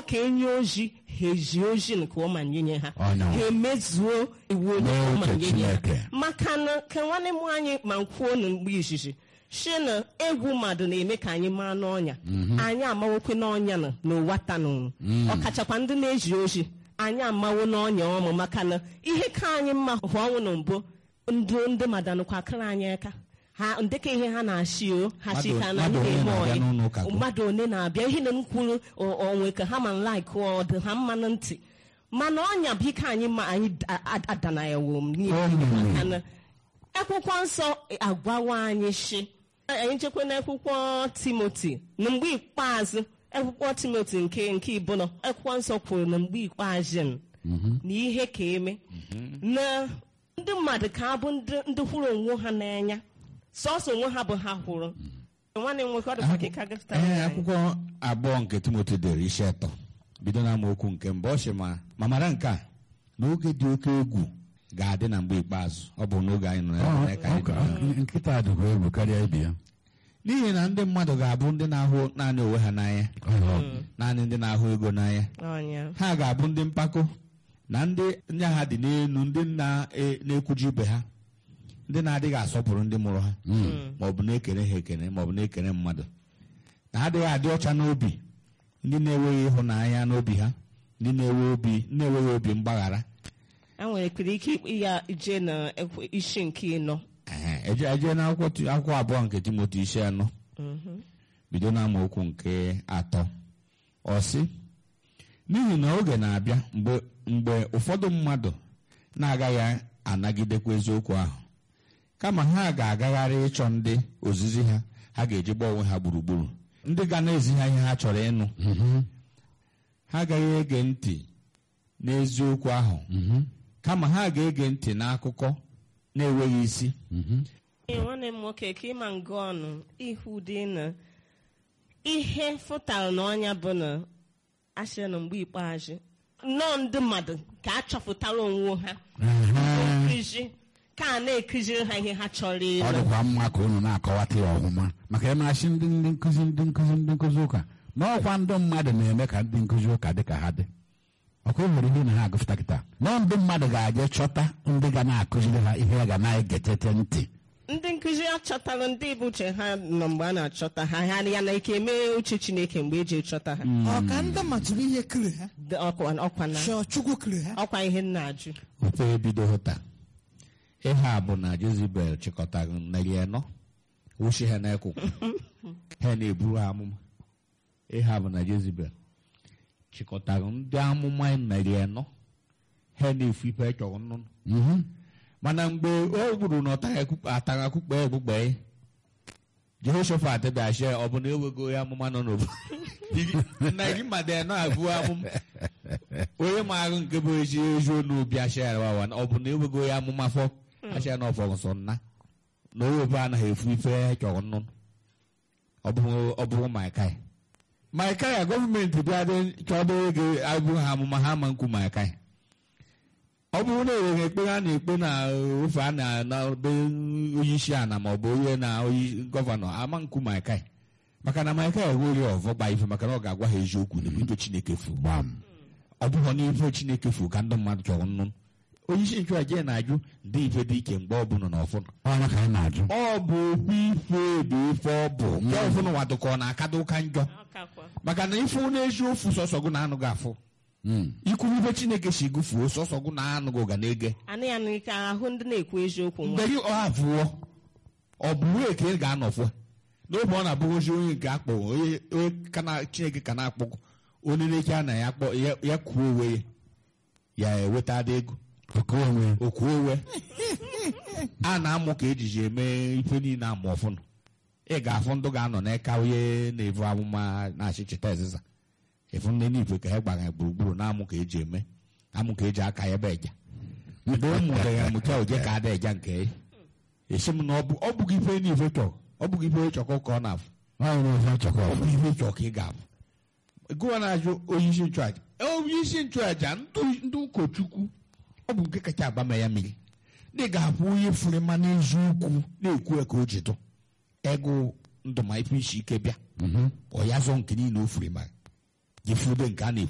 ka enye ozi ha eji ozi nke ọma nyenye ha Ọ na- ha emezuo iwu onye ọma N'oche nyenye ha Chineke. maka na ka nwanne m anyị ma kwuo na mgbe izizi si na egwu mmadụ na-eme ka anyị maa n'ọnya anyị amawokwe n'ọnya na n'ụwa tanụrụ ọkachakwa ndị na-eji ozi anyị amawo n'ọnya ọmụ maka na ihe ka anyị mma hụ ọnwụ na mbụ ndị ndị mmadụ anụkwa akịrị anyị aka ha ndeka ihe ha na-achị o ha chi Mmadụ- ka na mmadụ ndị one eme na-abịa ọyị n'ụlọ ụka gụ. mmadụ one na-abịa ihe na m kwuru o- onwe ka ha ma laik ọ dị ha mma na ntị mana ọnya bụ ike anyị ma anyị da- a- adana ya wom n'ihi maka na akwụkwọ nsọ agwawa anyị shi anyị chekwa na akwụkwọ timoti na mgbe ikpeazụ akwụkwọ timoti nke nke ibụnọ akwụkwọ nsọ kwuru na mgbe ikpeazụ m na ihe ka eme na ndị mmadụ ka abụ ndị ndị hụrụ onwe ha n'anya sọsọ onwe ha bụ ha hụrụ nwanne m nwoke ọ dịkwa ka ị ka gafetara ee anyị. akwụkwọ abụọ nke timoti dere isi atọ bido na amaokwu nke mbụ ọ sị ma ma mara nke a n'oge dị oke egwu ga-adị na mgbe ikpeazụ ọ bụ n'oge anyị nọ Ọ- ya ka anyị ọ- nọ ya. nkịta dịkwa egwu karịa ibe ya n'ihi na ndị mmadụ ga-abụ ndị na-ahụ naanị onwe ha n'anya naanị ndị na-ahụ ego n'anya Ọnya. ha ga-abụ ndị mpako na ndị nya ha dị n'elu ndị na- e- na-ekwuju ibe ha ndị na-adịghị asọpụrụ ndị mụrụ ha ma ọ bụ na-ekene ha ekene ma ọ bụ na-ekene mmadụ na ha adịghị adị ọcha n'obi ndị na-enweghị ịhụnanya n'obi ha ndị na-enwe obi na-enweghị obi mgbaghara a nwere kwere ike ya ije na ekwe- isi nke ịnọ Ehe, eje eje na akwụkwọ Ti- akwụkwọ abụọ nke timoti isi anọ bido na amaokwu nke atọ ọ sị n'ihi na oge na-abịa mgbe mgbe ụfọdụ mmadụ na-agaghị anagidekwa eziokwu ahụ kama ha ga-agagharị ịchọ ndị ozizi ha ha ga-eji gba onwe ha gburugburu ndị ga na-ezi ha ihe ha chọrọ ịnụ ha agaghị ege ntị n'eziokwu ahụ kama ha ga-ege ntị n'akụkọ na-enweghị isi Ee, nwanne m nwoke ka ịma nga ọnụ ihu dị na ihe fụtara n'ọnya bụ na asịrị na mgbe ikpeazụ nnọọ ndị mmadụ ka a chọpụtara onwe ha nkụzi ka a na-ekụziri ha ihe ha chọrọ ọ ịlụ dịkwa mma ka unu na-akọwata ya ọhụma maka ya na-asị ndị ndị nkụzi ndị nkụzi ndị nkụzi ụka na ọkwa ndị mmadụ na-eme ka ndị nkụzi ụka dị ka ha dị ọkwa nwere ihe na ha agụfụta kịta nọọ ndị mmadụ ga-aje chọta ndị ga na-akụziri ha ihe ha ga na-egetete ntị ndị nkụzi achọtara ndị bụ uche ha nọ mgbe a na-achọta ha ha ya na ike mee uche chineke mgbe eji chọta ha ọ ka ndị matụrụ ihe kere ha Dị- ọkwa ọkwa na chọọ chukwu kere ha ọkwa ihe m na-ajụ ofe ebido taa ihe a bụ na jezibel chịkọtara narị anọ wuchi ha n'ekụkụ ha na-eburu ha amụma ihe a bụ na jezibel chịkọtara ndị amụma narị anọ ha na-efu ife chọrọ nnụnụ mana mgbe o gburu na ọ atara akụkpe egbugbe jehoshafat bịachie ọ bụ na ewego ya amụma nọ n'obodo narị mmadụ anọ abụọ amụma onye maara nke bụ ezi ezi onu bịa share wawa ọ bụ na ewego ya amụma fọ ashia na ọfọ nsọ nna na owebu anaghị efu ife chọrọ nnụnụ ọ bụrụ ọ bụrụ maikai maikai gọọmenti bịa dị chọdọ ego abụghị ha amụma ha ma nkwu maikai ọ bụrụ na enweghị ekpe ha na-ekpe na ofe a na na be onye isi ala ma ọ bụ onye na onye gọvanọ ama nkwu maikai maka na maikai enweghị ọvọ gba ife maka na ọ ga-agwa ha eziokwu na ife chineke fu gbam ọ bụghị n'ife chineke fu ka ndị mmadụ chọrọ nnụnụ onye isi nchụaja na-ajụ ndị ife dị ike mgbe ọbụla na ọfụnụ ọnya ka anyị na-ajụ ọ bụ okwu ife bụ ife ọ bụ nke ọfụnụ wadụkọ ọ na-akada ụka njọ Ọkakwa. maka na ife n'ezi ofu sọsọ gụ na-anụghị afụ Mm. ikwuru ife chineke si gụfuo sọsọ gụ na-anụghị ga na-ege anị ya n'ike ahụ ndị na-ekwu eziokwu nwa mgbe gị ọ abụọ ọ bụrụ eke ị ga-anọfụ n'oge ọ na-abụghị ozi onye nke akpọ onye onye ka na- chineke ka na-akpọ onye na-eke a na ya kpọ ya- ya kwuo onwe ya ya eweta ada ego oke onwe okwu owe a na-amụ ka ejiji eme ife niile amụ ọfụnụ ị ga-afụ ndụ ga-anọ n'eka onye na-evu amụma na-achị cheta ezịza ịfụ ndị n'ife ka ha gbara ya gburugburu na-amụ ka eji eme amụ ka eji aka ya ebe eja mgbe ọ mụta ya mụta oje ka ada eja nke ya esi m na ọ bụ- ọ bụghị ife n'ife chọrọ ọ bụghị ife chọkọ ka ọ na-afụ nwaanyị na-efe chọkọ ọ bụ ihe chọrọ ka ị ga-abụ gụwa na-ajụ onye isi nchụaja onye isi nchụaja ndị- ndị ụkọchukwu ọ bụ nke kacha agbama ya mmiri ndị ga-abụ onye furu ma n'eziokwu na-ekwu ya ka o jidụ ego ndụ ma ife isi ike bịa ọ ya zọ nke niile o furu ma jifude nke a na